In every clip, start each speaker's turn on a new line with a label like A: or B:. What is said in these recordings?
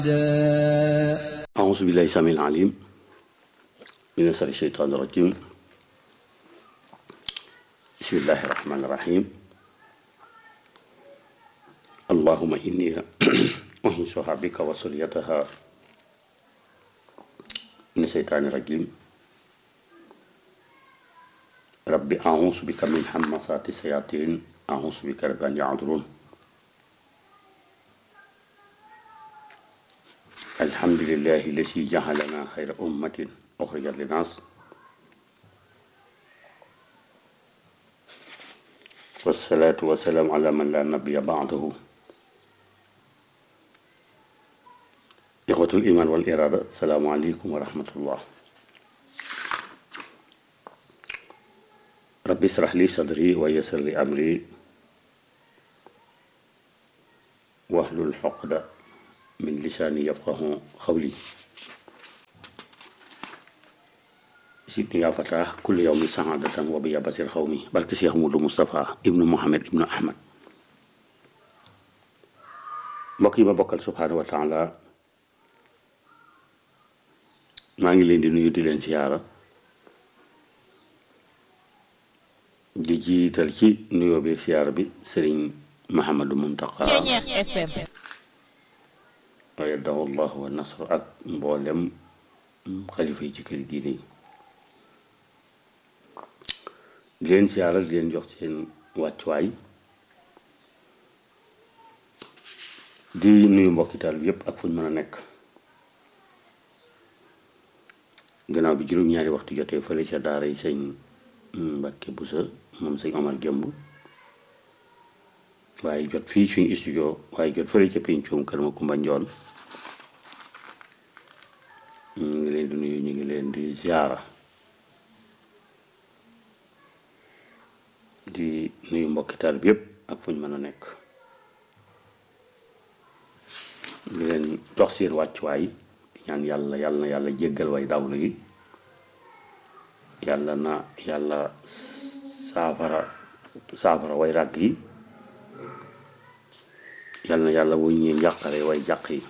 A: أعوذ بالله السميع العليم من شر الشيطان الرجيم بسم الله الرحمن الرحيم اللهم إني أنشئها بك وسريتها من الشيطان الرجيم ربي أعوذ بك من همسات الشياطين أعوذ بك رب أن يحضرون الحمد لله الذي جعلنا خير أمة أخرجت للناس والصلاة والسلام على من لا نبي بعده إخوة الإيمان والإرادة السلام عليكم ورحمة الله ربي اشرح لي صدري ويسر لي أمري واحلل عقدة من لساني يفقه قولي سيدني يا فتاة كل يوم سعادة وبيا بصير قومي بارك شيخ مولو مصطفى ابن محمد ابن أحمد mbokk yi ma bokkal subhaanahu wa taala maa ngi leen di nuyu di leen siyaara di jiital ci nuyoo bi siyaara bi sëriñ Mahamadou Muntaqa ayadahu llahu wa nasr ak mboolem xalifa yi ci kër diine yi di leen siyaara di leen jox seen wàccuwaay di nuyu mbokkital bi yépp ak fu ñu mën a nekk gannaaw bi juróom-ñaari waxtu jotee fële ca daara yi sëñ Mbàkke Busa moom sëñ Omar Jëmb waaye jot fii suñu studio waaye jot fële ca pencum kër ma Kumba Njoon ñu ngi leen di nuyu ñu ngi leen di ziara di nuyu mbokkital bi yépp ak fu ñu mën a nekk di leen jox seen wàccuwaay di ñaan yàlla yàlla na yàlla jéggal way dawlu yi yàlla na yàlla saafara saafara way ràgg yi yàlla na yàlla wuññee njàqare way jàq yi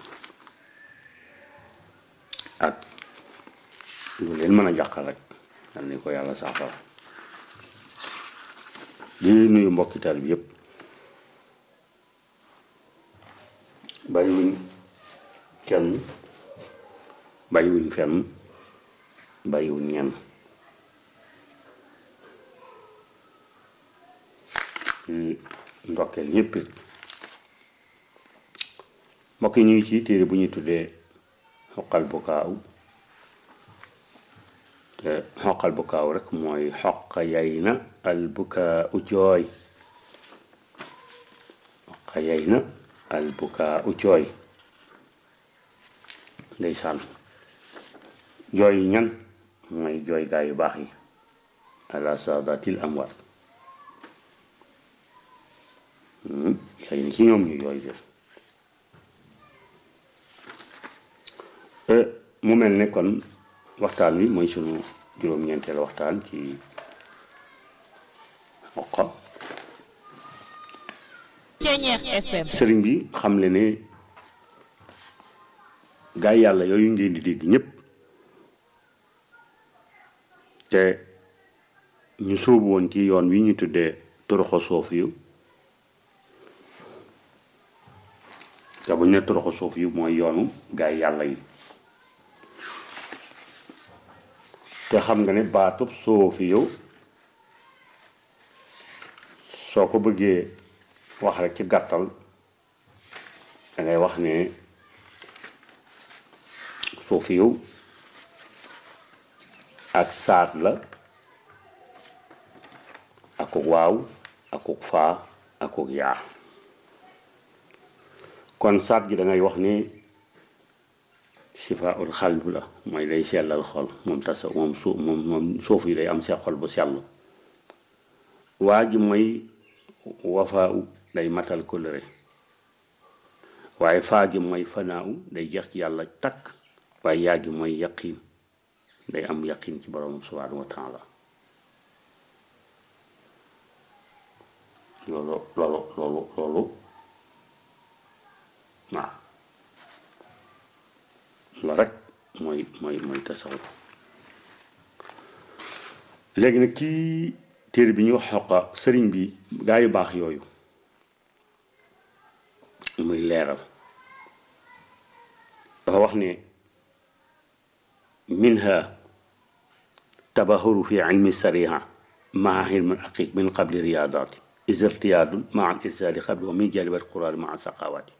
A: ak lu leen mën a jàqal rek yàlla ni ko yàlla saafara di nuyu mbokkital bi yépp bàyyiwuñ kenn bàyyiwuñ fenn bàyyiwuñ ñenn ci ndokkeel ñépp mbokk yi ñu ngi ci téere bu ñuy tuddee xoqal bu kaaw te xoqal bu kaaw rek mooy xoqa yay na al bukaa u jooy xoqa yay na al bukaa u jooy ndeysaan jooy yi ñan mooy jooy gaa yu baax yi ala saadatil amwaat yay na ci ñoom ñu jooy de mu mel ne kon waxtaan wi mooy sunu juróom-ñeenteel waxtaan ci xoqa sëriñ bi xam le ne gaa yàlla yooyu ngeen di dégg ñépp te ñu sóobu woon ci yoon wi ñu tuddee toroxo soof yu te bu ñu ne toroxo soof yu mooy yoonu gaa yàlla yi te xam nga ne baatub soofi yow soo ko bëggee wax rek ci gàttal dangay wax ne soofi yow ak saat la akuk waaw akuk faa akuk yaa kon saat gi dangay wax ne sifa ul xalb la mooy day sellal xol moom tasa moom su moom moom suuf yi day am see xol bu sell waa ji mooy wafaa u day matal kóllëre waaye faa gi mooy fanaa u day jeex ci yàlla takk waaye yaa gi mooy yaqiin day am yaqiin ci borom subhanahu wa taala loolu loolu loolu loolu waaw loolu rek mooy mooy mooy tasawuf léegi nag kii téere bi ñuy wax xoqa sëriñ bi gaa yu baax yooyu muy leeral dafa wax ne minha tabahuru fi ilmi sariha maa ilmi aqiq min qabli riyadaati is irtiyaadun maa al irsaali qabli wa min jalibat quraani maa saqawaati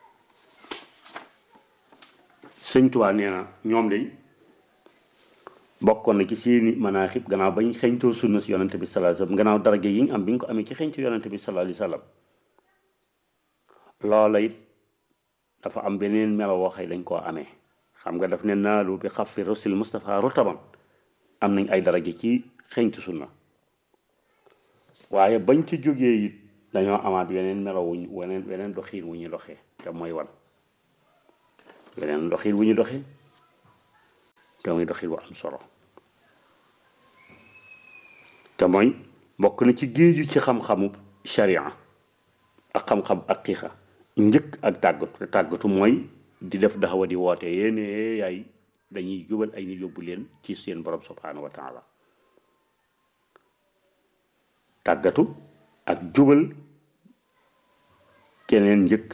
A: sëñ Tuubaa nee na ñoom day bokkoon na ci seeni manaaxib gannaaw bañ xeñtoo sunna si yonante bi sallallahu alayhi wasallam gannaaw daraja yi ñu am bi ñu ko amee ci xeñtu yonante bi sallallahu alayhi wasallam loola it dafa am beneen melo woo xëy dañ koo amee xam nga daf ne naalu bi xafi rasul Mustafa rotaban am nañ ay daraja ci xeñtu sunna waaye bañ ci jógee it dañoo amaat weneen melo wuñ weneen weneen doxiin wu ñu doxee te mooy wan weneen doxiin wu ñu doxee te muy doxiin wu am solo te mooy bokk na ci géeju ci xam-xamu sharia ak xam-xam ak xiixa njëkk ak tàggatu te tàggatu mooy di def daxawa di woote yéene yaay dañuy jubal ay nit yóbbu leen ci seen borom subhanahu wa taala tàggatu ak jubal keneen njëkk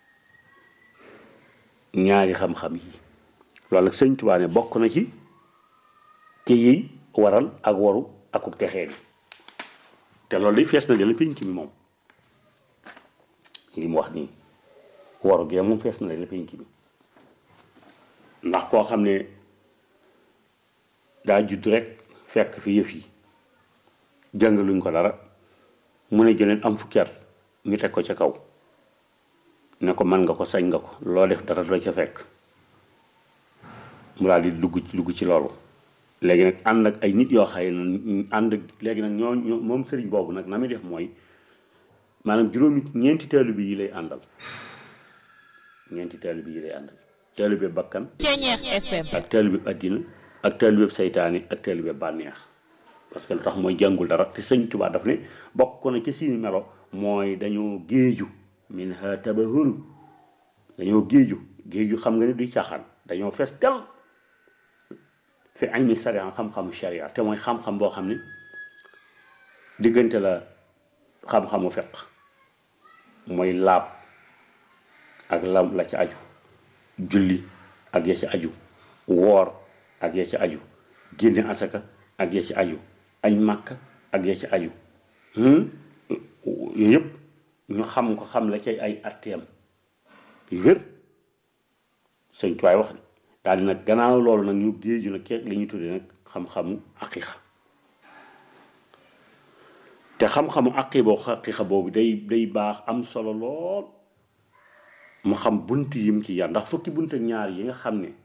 A: ñaari xam-xam yi loolu nag sëñ Tuubaa ne bokk na ci ci yi waral ak waru akuk texee bi te loolu day fees na dala pénc mi moom li mu wax nii waru gee moom fees na dala pénc mi ndax koo xam ne daa judd rek fekk fi yëf yi jàngaluñ ko dara mu ne jëleen am fukki at ñu teg ko ca kaw ne ko man nga ko sañ nga ko loo def dara doo ca fekk mu daal di dugg ci dugg ci loolu léegi nag ànd ak ay nit yoo xaye na ànd léegi nag ñoo ñoo moom sëriñ boobu nag na muy def mooy maanaam juróomi ñeenti taalibe yi lay àndal ñeenti taalibe yi lay àndal taalibe bakkan ak taalibe addina ak taalibe saytaani ak taalibe bànneex parce que lu tax mooy jàngul dara te sëñ Tuubaa daf ne bokk na ci seeni melo mooy dañoo géeju min ha tabahuru dañoo géeju géeju xam nga ne duy caaxaan dañoo fees del fi ilmi sharia xam-xamu sharia te mooy xam-xam boo xam ne diggante la xam-xamu feq mooy laab ak lam la ci aju julli ak ya ci aju woor ak ya ci aju génne asaka ak ya ci aju añ màkk ak ya ci aju yooyu yëpp ñu xam ko xam la cay ay atteem yu wér sëñ tuwaay wax daal di nag gannaaw loolu nag ñu géeju nag keek li ñuy tuddee nag xam-xamu aqiqa te xam-xamu aqi boo aqiqa boobu day day baax am solo lool mu xam bunt yim ci yar ndax fukki bunt ak ñaar yi nga xam ne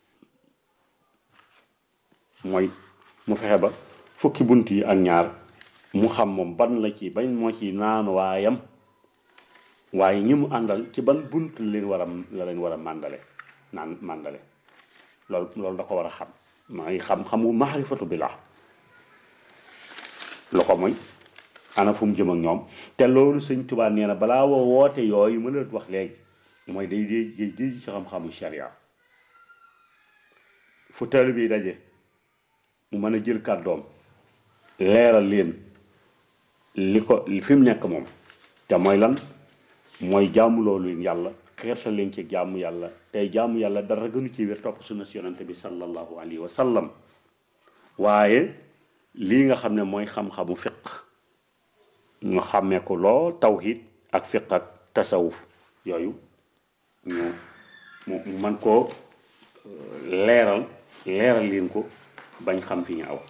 A: mooy mu fexe ba fukki bunt yi ak ñaar mu xam moom ban la ci bañ moo ci naan waayam waaye ñi mu àndal ci ban bunt la leen war a la leen war a màndale naan màndale loolu loolu da ko war a xam maa ngi xam-xamu maarifatu billah lu ko mooy ana fu mu jëm ak ñoom te loolu sëñ Tuubaa nee na balaa woo woote yooyu ma la wax léegi mooy day dee day ci xam-xamu sharia fu taalibe bi daje mu mën a jël kàddoom leeral leen li ko fi mu nekk moom te mooy lan mooy jaamu loolu leen yàlla xeertal leen ci jaamu yàlla tey jaamu yàlla dara gënu ci wér topp sunna si yonante bi sallallahu alayhi wa sallam waaye lii nga xam ne mooy xam-xamu fiq ñu xàmmee ko lool tawhid ak fiq ak tasawuf yooyu ñu mu man koo leeral leeral leen ko bañ xam fi ñu aw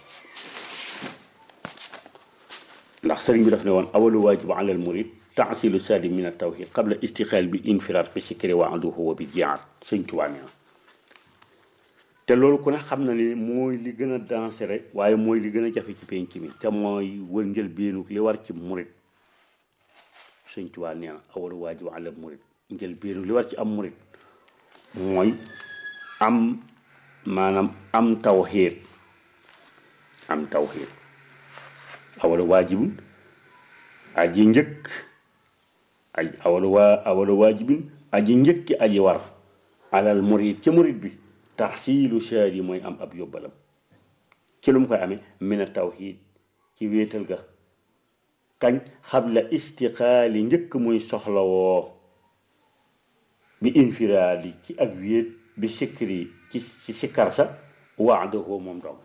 A: ndax sëriñ bi daf ne woon awalu waajibu alal murid taasilu saadi min al tawhid qabla istixaal bi infiraat bi sikri wa anduhu wa bi jihaad sëñ Tuubaa nee na te loolu ku ne xam na ni mooy li gën a dansere waaye mooy li gën a jafe ci penc mi te mooy wër njël beenu li war ci murid sëñ Tuubaa nee na awalu waajibu alal murid njël beenu li war ci am murid mooy am maanaam am tawhid am tawhid awalu waajibun aji njëkk aj awalu waa awalu waajibin aji njëkki aji war alal murid ci murid bi taxsiilu shaadi mooy am ab yóbbalam ci lu mu koy amee mina tawxiid ci wéetal ga kañ xabla istiqaali njëkk muy soxlawoo bi infiraadi ci ak wéet bi sikri ci ci sikkar sa waadahoo moom doom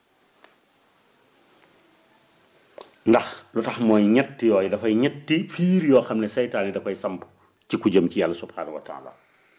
A: ndax lu tax mooy ñett yooyu dafay ñetti fiir yoo xam ne seytaane da koy samp ci ku jëm ci yàlla subhanahu wa taala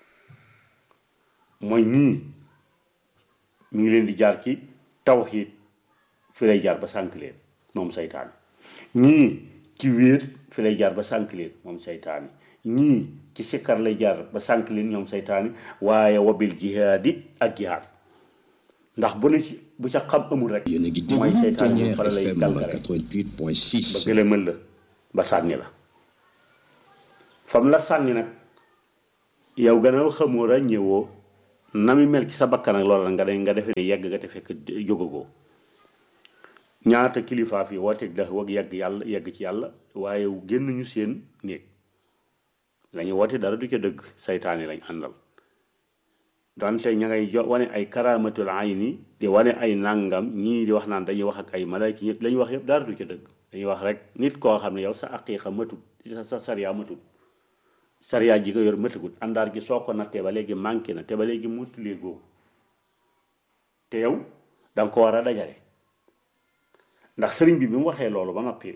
A: mooy ñii ñu ngi leen di jaar ci tawxiid fi lay jaar ba sànk leen moom seytaane ñii ci wéet fi lay jaar ba sànk leen moom seytaane ñii ci sikkar lay jaar ba sànk leen ñoom seytaane waaye wabil jihaadi ak jihaad ndax bu ne ci bu ca xam amul rek
B: yéen a ngi
A: mooy
B: déglu
A: seytaane moom
B: Dernier
A: fa la lay
B: FM
A: dal rek
B: 88.6
A: ba gëlëmal la ba sànni la fam la sànni nag yow gannaaw xamoo ràññewoo na mi mel ci sa bakkan ak loola nga de nga defe ne yegg nga te fekk jógagoo ñaata kilifaa fi wooteeg da wag yegg yàlla yegg ci yàlla waaye génn ñu seen néeg lañu woote dara du ca dëgg saytaane lañ àndal donte ña ngay jo wane ay karamatul ayni di wane ay nàngam ñii di wax naan dañuy wax ak ay malayka ñëpp la ñuy wax yëpp dara du ca dëgg dañuy wax rek nit koo xam ne yow sa aqiiqa matut sa sa sariya matut sariya ji nga yor matagut àndaar gi soo ko nattee ba léegi manqué na te ba léegi motulee googu te yow da nga ko war a dajale ndax sëriñ bi bi mu waxee loolu ba noppi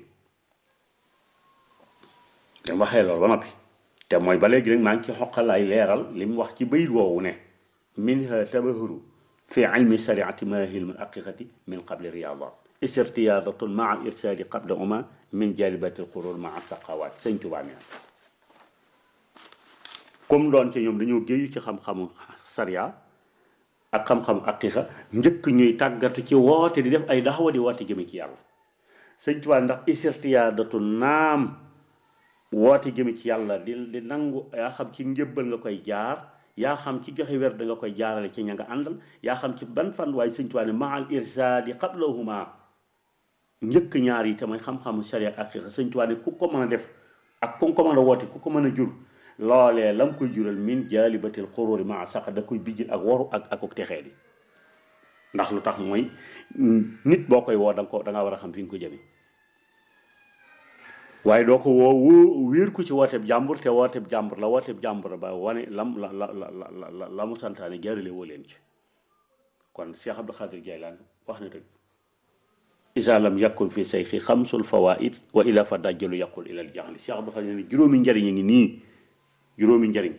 A: bi mu waxee loolu ba noppi te mooy ba léegi rek maa ngi ci xoqal ay leeral li mu wax ci bayit woowu ne minha tabahuru fi ilmi shariati mahil min aqiqati min qabli riyadat istirtiyadatun maa al irsali qabla uma min jalibati al qurur maa saqawat sëñ Tuubaa nee comme doon ci ñoom dañoo géeyu ci xam-xamu sariya ak xam-xamu aqiqa njëkk ñuy tàggatu ci woote di def ay daxawa di woote jëme ci yàlla sëñ Tuubaa ndax istirtiyadatun naam woote jëme ci yàlla di di nangu yaa xam ci njëbbal nga koy jaar yaa xam ci joxe wer da nga koy jaarale ci ña nga àndal yaa xam ci ban fan waaye sëñ Tuubaa ne maal irsaadi qablahuma njëkk ñaar yi te mooy xam-xamu sharia ak aqiqa sëñ Tuubaa ne ku ko mën a def ak ku ko mën a woote ku ko mën a jur loolee lam koy jural min jaalibatil xuróori maa sax da koy bijjil ak waru ak ak texee di ndax lu tax mooy nit boo koy woo da nga ko da nga war a xam fi nga ko jëme waaye doo ko woo woo wéer ko ci wooteeb jàmbur te wooteeb jàmbur la wooteeb jàmbur ba wane lam la la la la la la mu santaane jaarale woo leen ci kon Cheikh Abdou Khadir Jaylaan wax na dëgg isa lam yakun fi sayxi xamsul fawaid wa ila fa dajjalu yaqul ilal jaxli Cheikh Abdou Khadir ne juróomi njariñ a ngi nii juróomi njariñ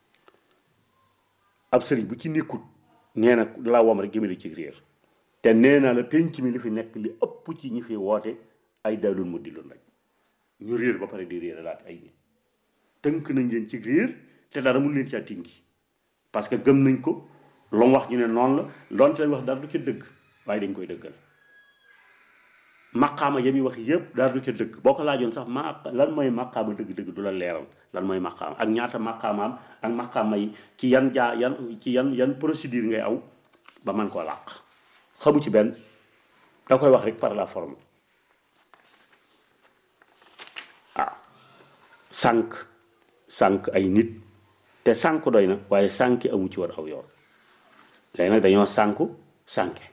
A: ab sëriñ bu ci nekkut nee na laa wam rek jëmale ci réer te nee naa la penc mi li fi nekk li ëpp ci ñi fi woote ay daalul mu dilun rek ñu réer ba pare di réer laat ay nit tënk nañ leen ci réer te dara mun leen caa tinki parce que gëm nañ ko lu mu wax ñu ne noonu la doon ci lañ wax dara du ca dëgg waaye dañ koy dëggal maqaama ya muy wax yëpp dara du ca dëgg boo ko laajoon sax ma lan mooy maqaama dëgg-dëgg du la leeral lan mooy maqaama ak ñaata maqaamaam ak maqaama yi ci yan jaa yan ci yan yan procédure ngay aw ba man koo làq xamu ci benn da koy wax rek par la forme ah sànq sànq ay nit te sànq doy na waaye sànki amu ci war aw yoon léegi nag dañoo sànku sànke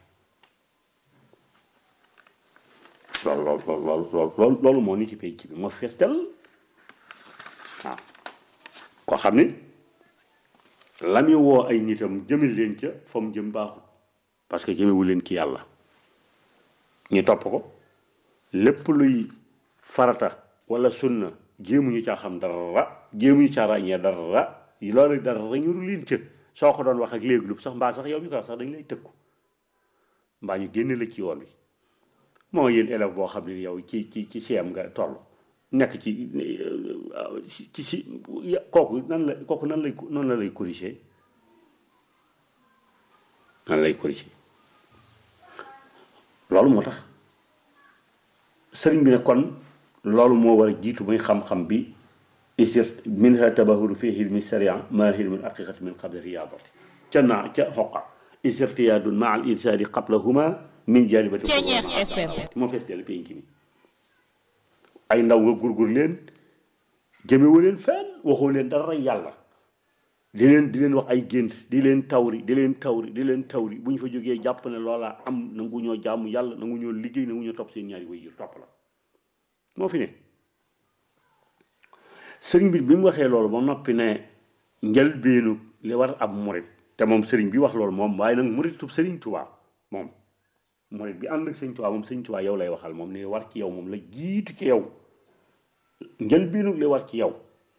A: loolu loolu loolu loolu loolu loolu moo ni ci penc bi moo fees del waaw koo xam ni la muy woo ay nitam jëmil leen ca fa mu jëm baaxut parce que jëmewu leen ci yàlla ñu topp ko lépp luy farata wala sunna jéemuñu caa xam dara jéemuñu caa ràññee dara loolu dara ñuru leen ca soo ko doon wax ak léegi lu sax mbaa sax yow mi ko wax sax dañu lay tëkku mbaa ñu génne la ci yoon wi moo yéen élève boo xam ne yow ci ci ci CM nga toll nekk ci ci si kooku nan la kooku nan lay noonu la lay corriger nan lay corriger loolu moo tax sëriñ bi ne kon loolu moo war a jiitu muy xam-xam bi isir minha tabahuru fi hilmi sharia ma hilmi aqiqati min qabli riyadati ca naa ca xoqa isirtiyaadun ma al irsaadi qablahuma min jalibati moo fees dell penc mi ay ndaw nga gurgur leen jëmewu leen fenn waxoo leen dara yàlla di leen di leen wax ay gént di leen tawri di leen tawri di leen tawri bu ñu fa jógee jàpp ne loola am nangu ñoo jaamu yàlla nangu ñoo liggéey nangu ñoo topp seen ñaari way jur topp la moo fi ne sëriñ bi bi mu waxee loolu ba noppi ne njëlbeenu li war ab murit te moom sëriñ bi wax loolu moom waaye nag muritub sëriñ Tuubaa moom murit bi ànd ak sëriñ Tuubaa moom sëriñ Tuubaa yow lay waxal moom li war ci yow moom la jiitu ci yow njëlbeenu li war ci yow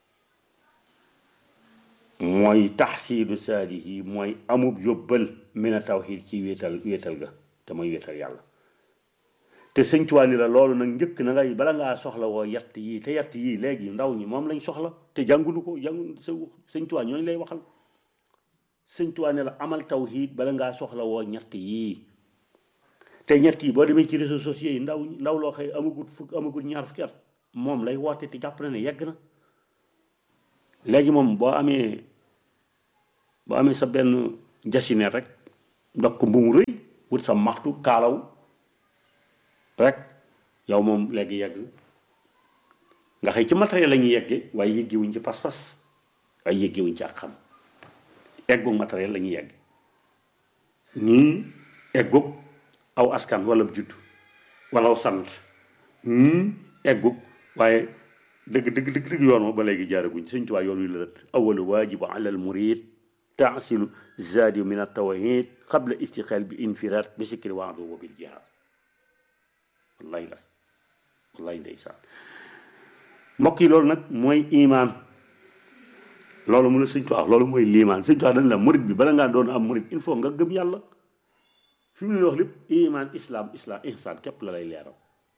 A: mooy taxsiilu saalihi mooy amub yóbbal mina tawxiid ci wéetal wéetal ga te mooy wéetal yàlla te sëñ Tuubaa ni la loolu nag njëkk na ngay bala ngaa soxla woo yett yii te yett yii léegi ndaw ñi moom lañ soxla te jàngulu ko jàngu sa sëñ Tuubaa ñooñu lay waxal sëñ Tuubaa ne la amal tawxiid bala ngaa soxla woo ñett yii te ñett yi boo demee ci réseaux sociaux yi ndaw ndaw loo xëy amagut fukk amagut ñaar fukki at moom lay woote te jàpp na ne yegg na léegi moom boo amee boo amee sa benn jasine rek ndox ko mbumu rëy wut sa maxtu kaalaw rek yow moom léegi yegg nga xëy ci matériel la ñuy yegge waaye yëggewuñ ci pas-pas waaye yëggewuñ ci ak xam eggu matériel la ñuy yegg ñii eggug aw askan wala judd wala aw sant ñii eggug waaye dëgg dëgg dëgg dëgg yoon ma ba léegi jaaraguñ sëñ Tuubaa yoon wi la rët awalu waajibu ala al murid taasilu zaadi min altawhid qabla istiqaal bi infiraat bi sikri waado wa bil jihaad wallahi las wallahi ndeysaan mbokk yi loolu nag mooy imaan loolu mu la sëñ Tuubaa loolu mooy liimaan sëñ Tuubaa dañ la murid bi bala ngaa doon am murid il faut nga gëm yàlla fi mu ne wax lépp imaan islam islam ihsaan képp la lay leeral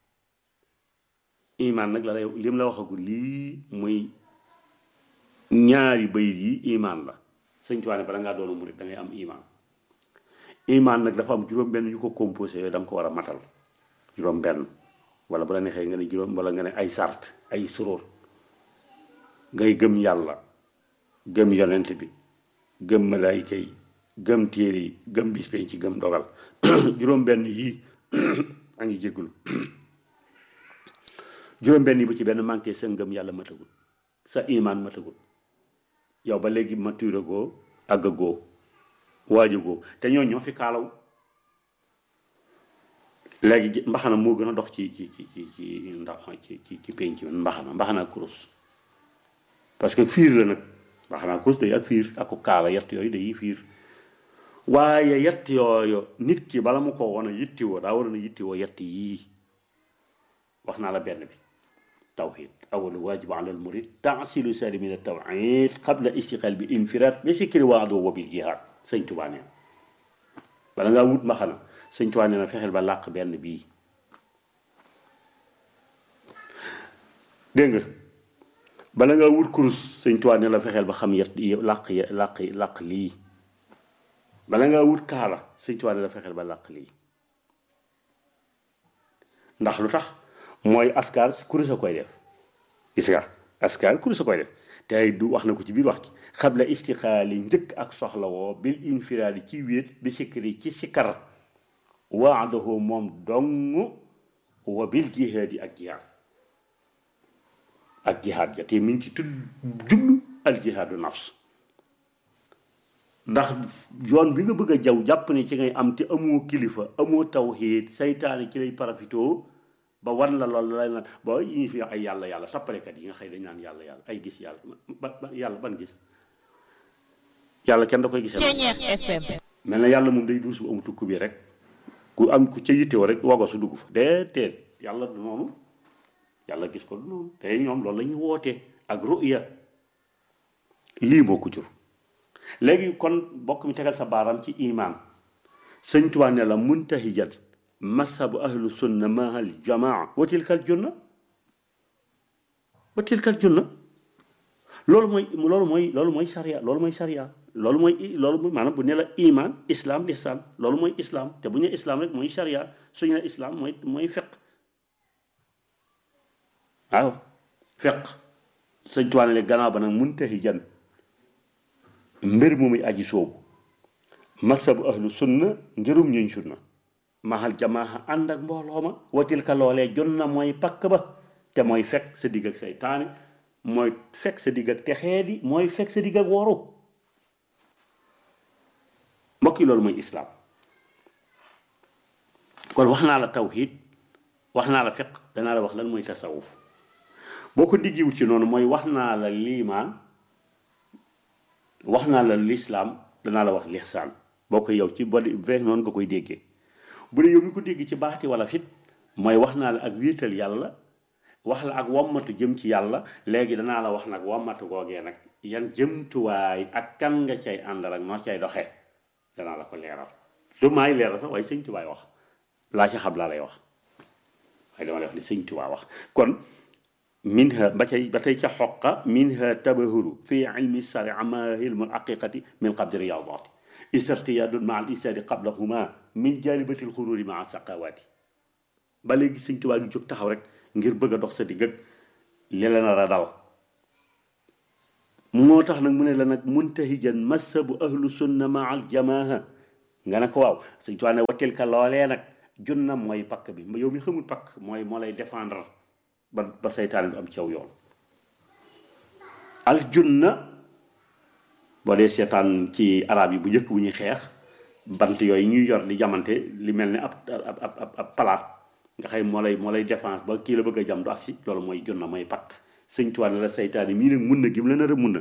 A: imaan nag la lay lim la waxagul lii muy ñaari bayit yi imaan la sëñ Tuubaa ne bala ngaa doon murid da ngay am imaan imaan nag dafa am juróom-benn yu ko composé yooyu da nga ko war a matal juróom-benn wala bu la neexee nga ne juróom wala nga ne ay sart ay suróor ngay gëm yàlla gëm yonent bi gëm malaayika yi gëm téere yi gëm bis penc ci gëm dogal juróom-benn yii a ngi jéggulu juróom-benn yi bu ci benn manqué sa ngëm yàlla matagul sa imaan matagul yow ba léegi mature goo àgg goo waaja goo te ñoo ñoo fi kaalaw léegi mbaxana moo gën a dox ci ci ci ci ci ndax ci ci ci penc mi mbaxana mbaxana kurus parce que fiir la nag mbaxana kurus day ak fiir ak kaala yett yooyu day fiir waaye yett yooyu nit ki bala mu ko woon a yittiwoo daa waroon a yittiwoo yett yii wax naa la benn bi tawxid awalu waajibu ala al murid taasilu sari min tawxid qabla istiqaal bi infiraat bi sikri waado wa bil jihaad sëñ Tuubaa nee bala ngaa wut mbaxana sëñ Tuubaa nee na fexeel ba làq benn bii dégg nga bala ngaa wut kurus sëñ Tuubaa nee la fexeel ba xam yet làq làq làq lii bala ngaa wut kaala sëñ Tuubaa nee la fexeel ba làq lii ndax lu tax mooy askar kurus a koy def gis nga askar kurus a koy def te ay du wax na ko ci biir wax ci xabla istiqaali njëkk ak soxla woo bil infiraadi ci wéet bi sikkiri ci sikkar waadahu moom dong wa bil jihaadi ak jihaad ak jihaad ja te mi ngi ci tudd jublu al jihaadu nafs ndax yoon bi nga bëgg a jaw jàpp ne ci ngay am te amoo kilifa amoo tawxiid saytaane ci lay parafitoo ba wan la lool lay naan ba yi fi ay yàlla yàlla tappalekat yi nga xëy dañ naan yàlla yàlla ay gis yàlla ba yàlla ban gis yàlla kenn da koy gisee mel na yàlla moom day duus bu amutu ku bi rek ku am ku ca yittewoo rek wago su dugg fa déedéet yàlla du noonu yàlla gis ko du noonu te ñoom loolu la ñuy wootee ak ruya lii moo ko jur léegi kon bokk mi tegal sa baaram ci imaan sëñ Tuubaa ne la muntahijan masabu ahlu sunna mahal jamaa wa tilkal junna wa tilkal junna loolu mooy loolu mooy loolu mooy sariya loolu mooy sariya loolu mooy loolu mooy maanaam bu ne la iman islam lihsaan loolu mooy islam te bu ñu ne islam rek mooy sariya suñu ne islam mooy mooy feq waaw feq sëñ Tuubaa ne gannaaw ba nag muntahijan mbir mu muy aji soobu masabu ahlu sunna njërum ñuñ sunna mahal jamaa ànd ak mbooloo ma watil ka loolee jon na mooy pakk ba te mooy fekk sa digg ak saytaane mooy fekk sa digg ak texee di mooy fekk sa digg ak woru mbokk yi loolu mooy islaam kon wax naa la tawhid wax naa la fiq danaa la wax lan mooy tasawuf boo ko diggiwut ci noonu mooy wax naa la liimaan wax naa la lislaam danaa la wax lixsaan boo ko yow ci boo vrai noonu nga koy déggee bu dee yow mi ko dégg ci baati wala fit mooy wax naa la ak wéetal yàlla wax la ak wommatu jëm ci yàlla léegi danaa la wax nag wommatu googee nag yan jëmtuwaay ak kan nga cay àndal ak noo cay doxee danaa la ko leeral du maay leeral sax waaye sëñ tubaay wax laa ci xam laa lay wax waaye dama lay wax li sëñ tubaa wax kon minha ba tey ba tey ca xoqa minha tabahuru fi ilmi sari ama ilmu aqiqati min qabdi riyadati isartiyadun ma al isadi qablahuma min jalibatil xururi ma saqawati ba léegi sëñ tubaa ngi jóg taxaw rek ngir bëgg a dox sa digg ak li la nar a dal moo tax nag mu ne la nag muntahijan masabu ahlu sunna ma al jamaaha nga ne ko waaw sëñ tubaa ne wattil ka loolee nag junna mooy pakk bi yow mi xamul pakk mooy moo lay défendre ba ba seytaane du am caw yoon al junna boo dee seetaan ci arab yi bu njëkk bu ñuy xeex bant yooyu ñuy yor di jamante li mel ni ab ab ab ab palaat nga xëy moo lay moo lay défense ba kii la bëgg a jam du agsi loolu mooy junna mooy pakk sëñ Tuubaa ne la seytaane mii nag mun na gi mu la nar a mun na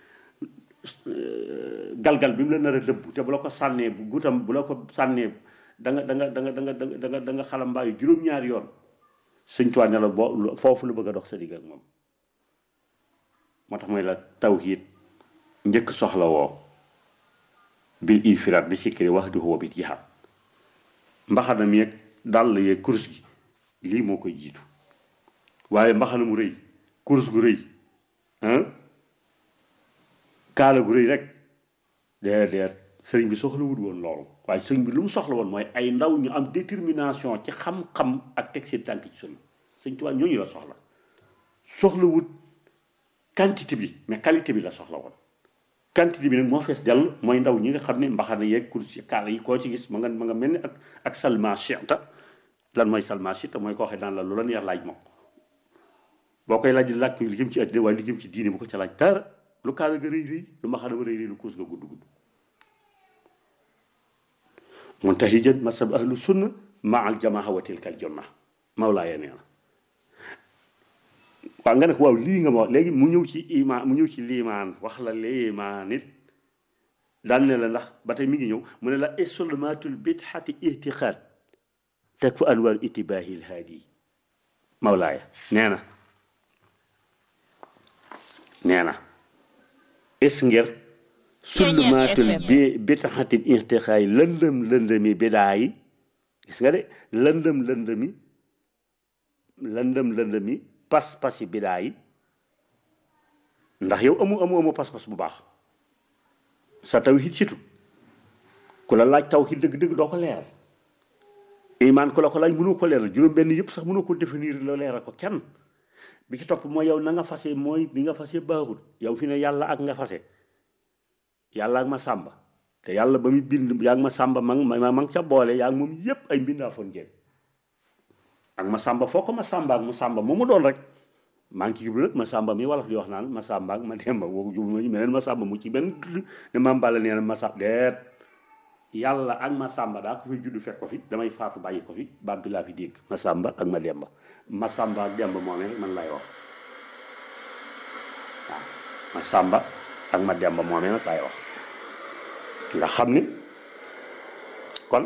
A: galgal bi mu la nar a dëbb te bu la ko sànnee bu gutam bu la ko sànnee da nga da nga da nga da nga da nga da nga xalambaayu juróom-ñaari yoon sëñ Tuubaa ne la boo foofu la bëgg a dox sa digg ak moom moo tax mooy la tawhiid njëkk soxla woo bil infiraat bi sikkiri wax di huwa bi jihaad mbaxana mi yeeg dàll yeeg kurus gi lii moo koy jiitu waaye mbaxana mu rëy kurus gu rëy kaala gu rëy rek déedéet sëriñ bi soxlawut woon loolu waaye sëriñ bi lu mu soxla woon mooy ay ndaw ñu am détermination ci xam-xam ak teg seen tànk ci sunna sëñ Tuubaa ñooñu la soxla soxlawut quantité bi mais qualité bi la soxla woon quantité bi nag moo fees dell mooy ndaw ñi nga xam ne mbaxana yeeg kursi yi kaala yi koo ci gis ma nga ma nga mel ni ak ak salma chita lan mooy salma chita mooy koo xam daan la lu la neex laaj moom boo koy laaj di laaj ko li jëm ci àddina waaye li jëm ci diine bu ko ca laaj dara lu kaala ga rëy rëy lu mbaxana ba rëy rëy lu kurus ga gudd gudd muntahijan masab ahlu sunna ma al jamaa wa tilka al junna mawlaaya nee na waaw nga ne ko waaw lii nga ma wax léegi mu ñëw ci imaan mu ñëw ci liimaan wax la liimaan it daan ne la ndax ba tey mi ngi ñëw mu ne la isolmatul bidxati ihtiqaad teg fa anwar itibaahi lhaadi mawlaaya nee na nee na is ngir sulmaatul bi bidxatin ihtiqaay lëndëm lëndëmi bidaa yi gis nga de lëndëm lëndëmi lëndëm lëndëmi pas-pas yi bidaa yi ndax yow amu amu amu pas-pas bu baax sa tawhid situ ku la laaj tawhid dëgg-dëgg doo ko leeral imaan ku la ko laaj mënoo ko leeral juróom benn yëpp sax mënoo ko définir la leeral ko kenn bi ci topp mooy yow na nga fase mooy bi nga fase baaxul yow fi ne yàlla ak nga fase yàlla ak ma sàmba te yàlla ba mu bind yaa ngi ma sàmba ma ma ma ca boole yaa ngi moom yépp ay mbindaa foon ngeen ak ma sàmba foo ko ma sàmba ak mu sàmba mu mu doon rek maa ngi ci jublu nag ma sàmba mi wolof di wax naan ma sàmba ak ma demba woo jublu ma meneen ma sàmba mu ci benn tudd ne ma mbala nee na ma sàmba deet yàlla ak ma sàmba daa ko fi juddu fekk ko fi damay faatu bàyyi ko fi baat bi laa fi dégg ma sàmba ak ma demba ma sàmba ak demba moomee rek man lay wax waaw ma sàmba ak ma demba moomee nag lay wax nga xam ni kon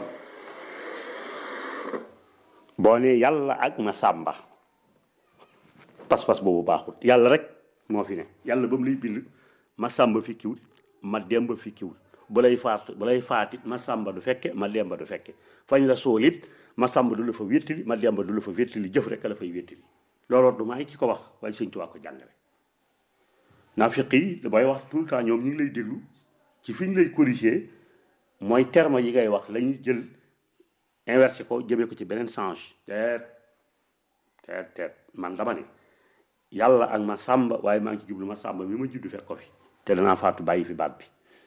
A: boo ne yàlla ak ma sàmba pas-pas boobu baaxul yàlla rek moo fi ne yàlla ba mu lay bind ma sàmba fi kiwul ma demba fi kiwul bu lay faat bu lay faatit ma sàmba du fekke ma demba du fekke fañ la soolit ma sàmba du la fa wéttali ma demba du la fa wéttali jëf rek la fay wéttali looloo du maay ki ko wax waaye sëñ Tuubaa ko jàngale naafiq yi damay wax tout le temps ñoom ñu ngi lay déglu ci fi ñu lay corriger mooy terme yi ngay wax lañuy jël inversé ko jëmee ko ci beneen sens teet teet teet man dama ne yàlla ak ma sàmba waaye maa ngi ci jublu ma sàmba mi ma juddu fekk ko fi te danaa faatu bàyyi fi baat bi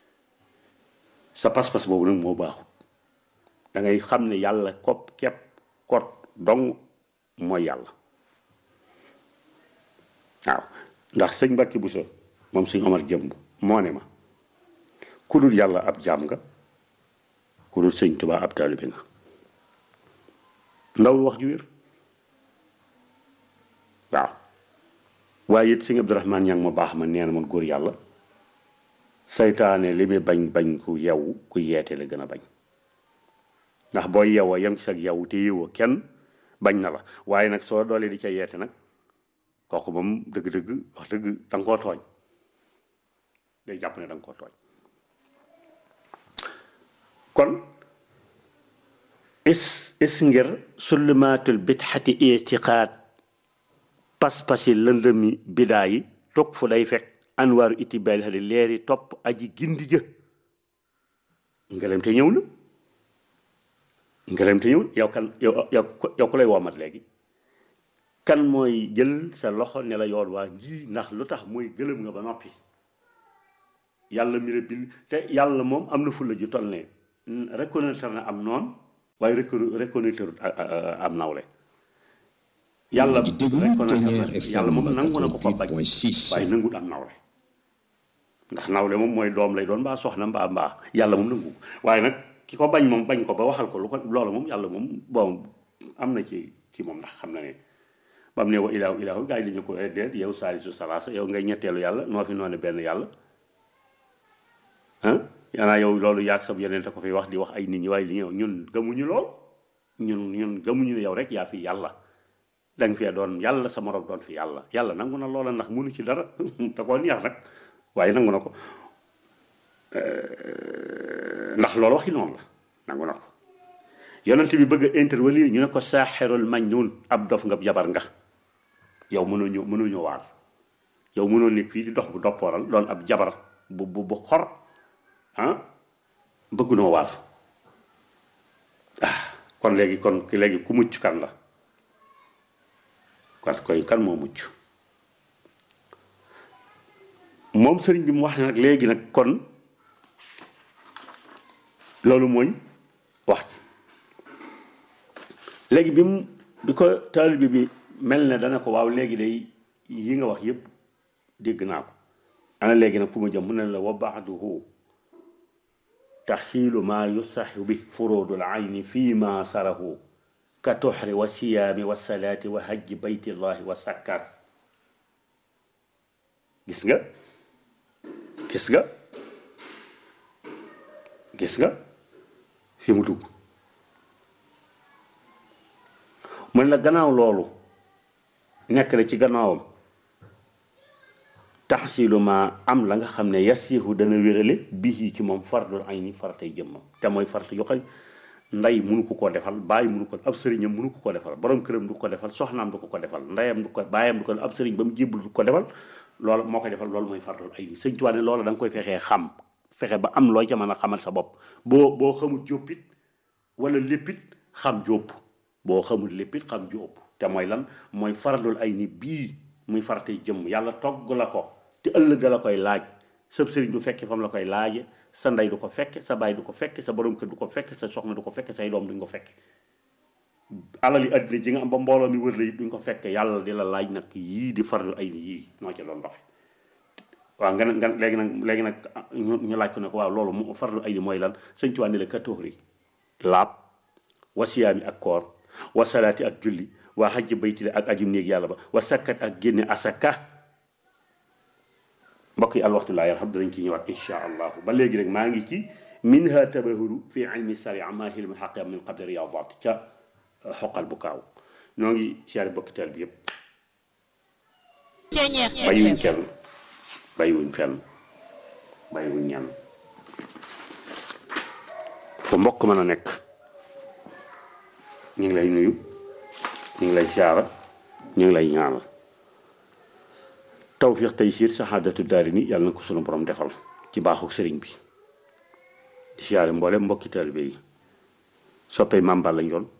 A: sa pas-pas boobu nag moo baaxut da ngay xam ne yàlla kopp kepp kot dong mooy yàlla waaw ndax sëñ Mbàkke Buso moom sëñ Omar jëmb moo ne ma ku dul yàlla ab jaam nga ku dul sëñ Tuubaa ab taalibe nga ndawul wax ju wér waaw waaye it sëñ Abdourahmane ñang ma baax ma nee na man góor yàlla saytaane li muy bañ bañ ku yew ku yeete la gën a bañ ndax boo yewoo yem ci sag yew te yewoo kenn bañ na la waaye nag soo doolee di ca yeete nag kooku moom dëgg-dëgg wax dëgg da nga koo tooñ day jàpp ne da nga koo tooñ kon is is ngir sullumaatul bidxati itiqaad pas-pasi lëndëmi bidaa yi toog fu day fekk anwaaru itibaali xali leeri topp aji gindi jë ngelem te ñëw na ngelem te ñëw na yow kan yow yow yow ku lay woomat léegi kan mooy jël sa loxo ne la yoon waa nji ndax lu tax mooy gëlëm nga ba noppi yàlla mi la bind te yàlla moom am na fulla ju toll ne reconnaître na am noonu waaye reconnaître am nawle yàlla reconnaître na yàlla moom nangu na ko ko bañ waaye nangut am nawle ndax nawle moom mooy doom lay doon mbaa soxna mbaa mbaa yàlla moom nangu ko waaye nag ki ko bañ moom bañ ko ba waxal ko lu ko loolu moom yàlla moom bon am na ci ci moom ndax xam na ne ba mu ne wa ilaahu ilaahu gaa yi dañu ko déet yow saalisu salaasa yow ngay ñetteelu yàlla noo fi noone benn yàlla ah yaanaa yow loolu yaag sab yeneen te ko fi wax di wax ay nit ñi waaye li ñëw ñun gëmuñu lool ñun ñun gëmuñu ne yow rek yaa fi yàlla danga fee doon yàlla sa morom doon fi yàlla yàlla nangu na loola ndax mënu ci dara te koo neex nag waaye nangu na ko ndax loolu waxi noonu la nangu na ko yonent bi bëgg a intervenir ñu ne ko saaxirul majnuun ab dof nga jabar nga yow mënoo ñëw mënoo ñëw waar yow mënoo nekk fii di dox bu doppooral doon ab jabar bu bu bu xor ah bëgg noo waar ah kon léegi kon léegi ku mucc kan la kon koy kan moo mucc moom sëriñ bi mu wax ne nag léegi nag kon loolu mooy wax léegi bi mu bi ko taalibe bi mel ne dana ko waaw léegi day yi nga wax yépp dégg naa ko ana léegi nag fu ma jëm mu ne la wa baaduhu taxsiilu maa yusaxu bi furuudul ayni fii ma sarahu ka toxri wa siyaami wa salaati wa hajji baytillahi wa sakkaat gis nga gis nga gis nga fi mu dugg mën la gannaaw loolu nekk na ci gannaawam taxsilu ma am la nga xam ne yasihu dana wérale bii ci moom fardul ay ni faratay jëmmam te mooy farata yoo xam ndey munu ko koo defal bàyyi munu ko ab sëriñam munu ko ko defal borom këram du ko defal soxnaam du ko ko defal ndeyam du ko bàyyam du ko ab sëriñ ba mu jébbul du ko defal loolu moo koy defal loolu mooy fardul ay ni sëñ Tuubaa ne loolu da nga koy fexee xam fexe ba am looy ca mën a xamal sa bopp boo boo xamul jóppit wala léppit xam jópp boo xamul léppit xam jópp te mooy lan mooy fardul ay ni bii muy faratay jëmm yàlla togg la ko te ëllëg la koy laaj sab sëriñ du fekke fam la koy laaje sa ndey du ko fekke sa baay du ko fekke sa borom kër du ko fekke sa soxna du ko fekke say doom duñ ko fekke alal yi àddina ji nga am ba mbooloo mi wër la it duñ ko fekke yàlla di la laaj nag yii di farlu ay ni yii noo ci doon doxe waaw nga nga léegi nag léegi nag ñu ñu laaj ko ne ko waaw loolu mu farlu ay ni mooy lan sëñ Tuubaa ne la katóori laab wa siyaami ak koor wa salaati ak julli waa xajji bayti ak ajum néeg yàlla ba wa sakkat ak génne asaka mbokk yi alwaxtu laa yarham danañ ci ñëwaat insha allahu ba léegi rek maa ngi ci minha tabahuru fi ilmi saria ma hilmi xaqia min qabli riyadat ca xoqal bu kaaw noo ngi siyaare bokki teel bi yëpp bàyyiwuñ kenn bàyyiwuñ fenn bàyyiwuñ ñenn fu mbokk mën a nekk ñu ngi lay nuyu ñu ngi lay siyaara ñu ngi lay ñaanal tawfiq taysiir saxaadatu daari ni yàlla na ko sunu borom defal ci baaxu sëriñ bi di siyaare mboolem mbokki taalibe yi soppee màmbal lañ doon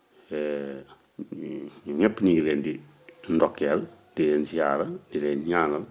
A: ñu ñëpp ñu ngi leen di ndokkeel di leen siyaara di leen ñaanal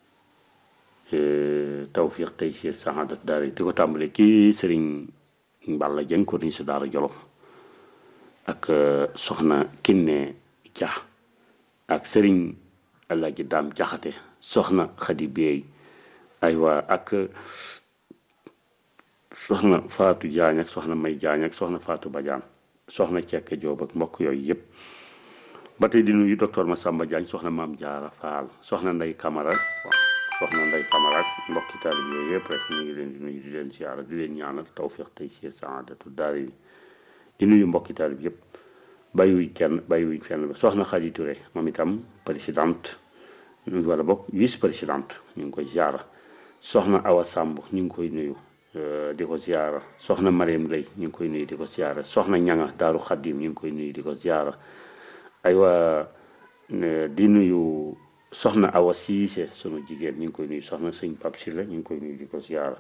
A: tawfiq taysiir saxaadatu daari di ko tàmbale kii sëriñ Balla Jeng ko ni si daara Jolof ak soxna Kinne Dia ak sëriñ Alaaji Daam Jaxate soxna Xadi Beey aywa ak soxna Faatu Jaañ ak soxna May Jaañ ak soxna Faatu Badiane soxna Cekke Joob ak mbokk yooyu yëpp ba tey di nuyu docteur Massamba Diagne soxna Maam Jaara Faal soxna Ndey Kamara soxna Ndey Kamara ak mbokki taalib yooyu yëpp rek ñu ngi leen di nuyu di leen siyaara di leen ñaanal tawfiq tey ci saadatu daari di nuyu mbokki taalib yëpp bàyyiwuñ kenn bàyyiwuñ fenn ba soxna Xadi Touré moom itam présidente wala bokk vice présidente ñu ngi koy ziara soxna Awa Samb ñu ngi koy nuyu di ko ziara soxna Mariam Lay ñu ngi koy nuyu di ko ziara soxna Ñanga Daaru Xaddim ñu ngi koy nuyu di ko ziara aywa di nuyu soxna Awa Siise sunu jigéen ñu ngi koy nuyu soxna sëñ Pap Silla ñu ngi koy nuyu di ko ziara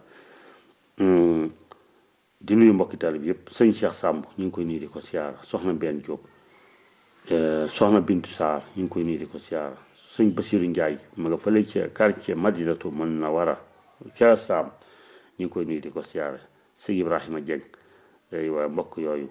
A: di nuyu mbokki taalib yëpp sëñ Cheikh Samb ñu ngi koy nuyu di ko ziara soxna Benn Diop soxna Bintu Saar ñu ngi koy nuyu di ko ziara sëñ Basiru Njaay ma nga fële ca quartier Madinatu Munawara ca Saam ñu ngi koy nuyu di ko ziara sëñ Ibrahima Dieng aywa mbokk yooyu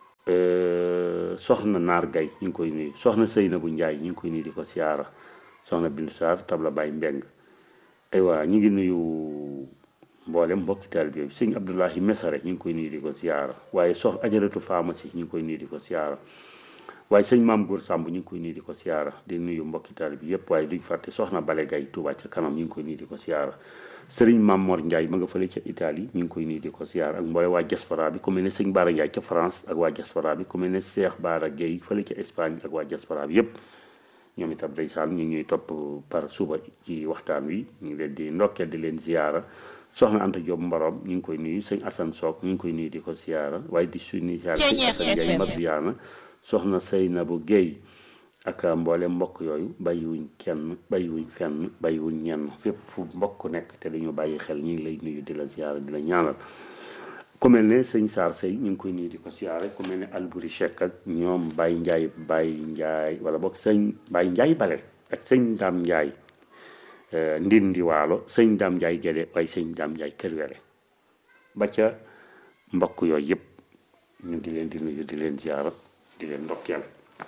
A: soxna Naar Gay ñu ngi koy nuyu soxna Seynabu Njaay ñu ngi koy nuyu di ko ziara soxna Bintu Saar tabla Baay Mbeng aywa ñu ngi nuyu mboolem mbokki taalibe bi sëñ Abdoulahi Mesare ñu ngi koy nuyu di ko ziara waaye sox ajaratu pharmacie ñu ngi koy nuyu di ko ziara waaye sëñ maam góor Samb ñu ngi koy nuyu di ko ziara di nuyu mbokki taalibe bi yëpp waaye duñ fàtte soxna Bale Gay Tuubaa ca kanam ñu ngi koy nuyu di ko ziara sëriñ maam Mor Ndiaye ma nga fële ca Italie ñu ngi koy nuyu di ko ziara ak mboole waa diaspora bi ku mel ne sëñ Baara Ndiaye ca France ak waa diaspora bi ku mel ne Cheikh Baara Gueye fële ca Espagne ak waa diaspora bi yëpp ñoom itam ndeysaan ñu ngi ñuy topp par suba ci waxtaan wi ñu ngi leen di ndokkeel di leen ziara soxna Anta Diop Mborom ñu ngi koy nuyu sëñ Assane Sock ñu ngi koy nuyu di ko ziara waaye di suñu ziara sëñ Assane Ndiaye Madiana soxna Seynabou Guèye ak mboolem mbokk yooyu bàyyiwuñ kenn bàyyiwuñ fenn bàyyiwuñ ñenn fépp fu mbokk nekk te dañu bàyyi xel ñu ngi lay nuyu di la ziara di la ñaanal ku mel ne sëñ Saar Sey ñu ngi koy nuyu di ko ziara ku mel ne Albouri Cheikh ak ñoom Baye Ndiaye Baye Ndiaye wala boog sëñ Baye Ndiaye Bale ak sëñ Dame Ndiaye ndindi waalo sëñ Dame Ndiaye Gédé waaye sëñ Dame Ndiaye Kër Wele ba ca mbokk yooyu yëpp ñu di leen di nuyu di leen ziara di leen ndokkeel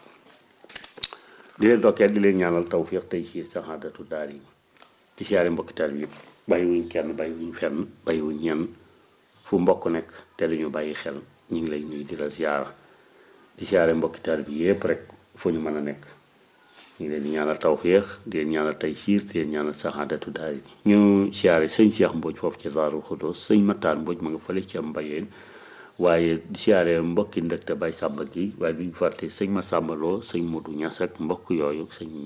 A: di leen ndokkeel di leen ñaanal tawfiq tey ci saxaadatu daar yi di siyaare mbokki taal yëpp bàyyiwuñ kenn bàyyiwuñ fenn bàyyiwuñ ñenn fu mbokk nekk te dañu bàyyi xel ñu ngi lay nuyu di la ziara di siyaare mbokki taal bi yëpp rek fu ñu mën a nekk ñu ngi leen di ñaanal tawfiq di leen ñaanal tey siir di leen ñaanal saxaadatu daar yi ñu siyaare sëñ Cheikh Mbodj foofu ci Daaru Xudoos sëñ Mataan Mbodj ma nga fële ci am mbayeen waaye di siyaare mbokki ndëkte bay sàmba gi waaye duñu fàtte sëñ ma sàmbaloo sëñ Modou Ñas ak mbokk yooyu sëñ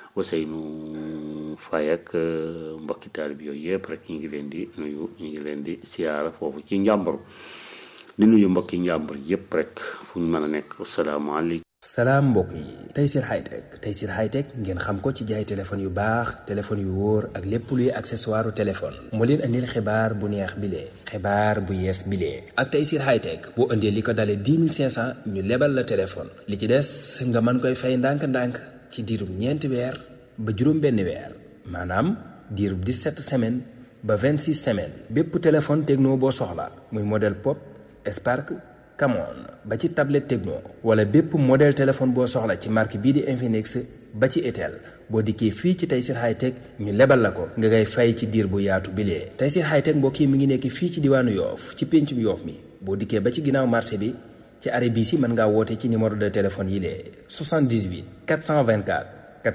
A: Ousseynou Faye ak mbokki taalib yooyu yëpp rek ñu ngi leen di nuyu ñu ngi leen di siyaara foofu ci njàmbur di nuyu mbokki njàmbur yëpp rek fu ñu mën a nekk asalaamaaleykum
B: salaam mbokk yi Tayssir Hightech Tayssir Hightech ngeen xam ko ci jaay téléphone yu baax téléphone yu wóor ak lépp luy accessoire téléphone moo leen andil xibaar bu neex bilee xibaar bu yees bilee ak Tayssir Hightech boo indee li ko dalee 10 500 ñu lebal la téléphone li ci des nga mën koy fay ndànk-ndànk ci diirub ñeenti weer ba juróom benn weer maanaam diirub 17 semaines ba 26 semaines bépp téléphone techno boo soxla muy modèle pop Spark Camon ba ci tablette Tecno wala bépp modèle téléphone boo soxla ci marque bii di Infinix ba ci Itel boo dikkee fii ci Tayssir Hightech ñu lebal la ko nga ngay fay ci diir bu yaatu bilee Tayssir Hightech mbokk yi mi ngi nekk fii ci diwaanu Yoof ci péncum Yoof mi boo dikkee ba ci ginnaaw marché bi ci arrêt bii si mën ngaa woote ci numéro de téléphone yi lee 78 424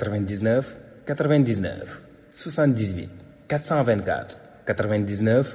B: 99 99 78 424 99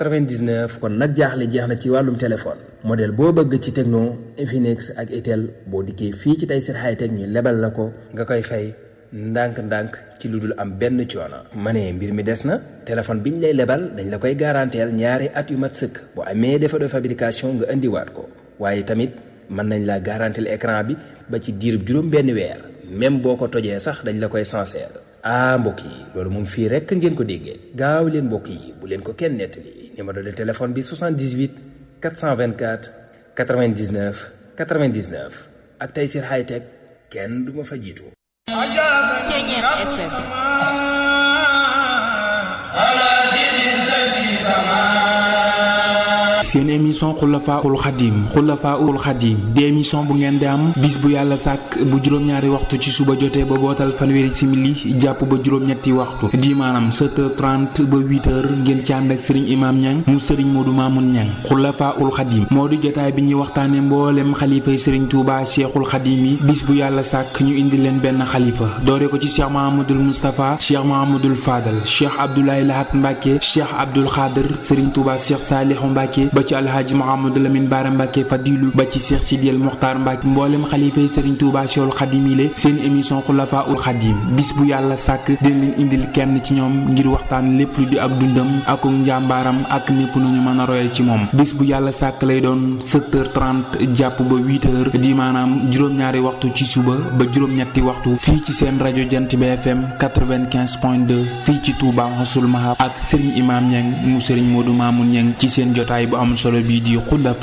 B: 99 kon nag jaaxle jeex na ci wàllum téléphone modèle boo bëgg ci Tecno Infinix ak Itel boo dikkee fii ci Tayssir Hightech ñu lebal la ko nga koy fay ndànk-ndànk ci lu dul am benn coono. ma ne mbir mi des na téléphone biñ lay lebal dañ la koy garanteel ñaari at yu mat sëkk boo amee défaut de fabrication nga indiwaat ko waaye tamit mën nañ la garanteel écran bi ba ci diirub juróom benn weer même boo ko tojee sax dañ la koy sincère. ah mbokk yi loolu moom fii rekk ngeen ko déggee gaaw leen mbokk yi bu leen ko kenn nettali numéro de téléphone bi 78 424 99 99 ak Tayssir Hightech kenn du ma fa jiitu.
C: seen émission xulafaul xadim xulafaul xadim di émission bu ngeen di am bis bu yàlla sàkk bu juróom-ñaari waxtu ci suba jotee ba bootal fanweeri simili jàpp ba juróom-ñetti waxtu di maanaam 7h30 ba 8h ngeen ci ànd ak sëriñ imaam ñang mu sëriñ moodu maamun ñang xulafaul xadim moo di jotaay bi ñuy waxtaane mboolem xalifay sëriñ tuuba cheikhul xadim yi bis bu yàlla sàkk ñu indi leen benn xalifa doore ko ci cheikh mahamadul moustapha cheikh mahamadul fadal cheikh abdoulaye lahat mbàkke cheikh abdul xaadir sëriñ tuuba cheikh saalihu mbàkke ba ci alhaaji mahamadou lamin baara mbàkke fadilu ba ci cheikh sidiyel muxtaar mbàkke mboolem xalifay sëriñ tuuba cheikhul xadim yi le seen émission xulafaul xadim bis bu yàlla sàkk dina leen indil kenn ci ñoom ngir waxtaan lépp lu di ak dundam ak njàmbaaram ak népp nu ñu mën a royee ci moom bis bu yàlla sàkk lay doon 7h30 jàpp ba 8h di maanaam juróom-ñaari waxtu ci suba ba juróom-ñetti waxtu fii ci seen rajo jant bi FM 95.2 fii ci Touba Xasul Mahab ak Serigne Imam Niang mu Serigne Modou Mamoun Niang ci seen jotaay bu am solo bii di xulafa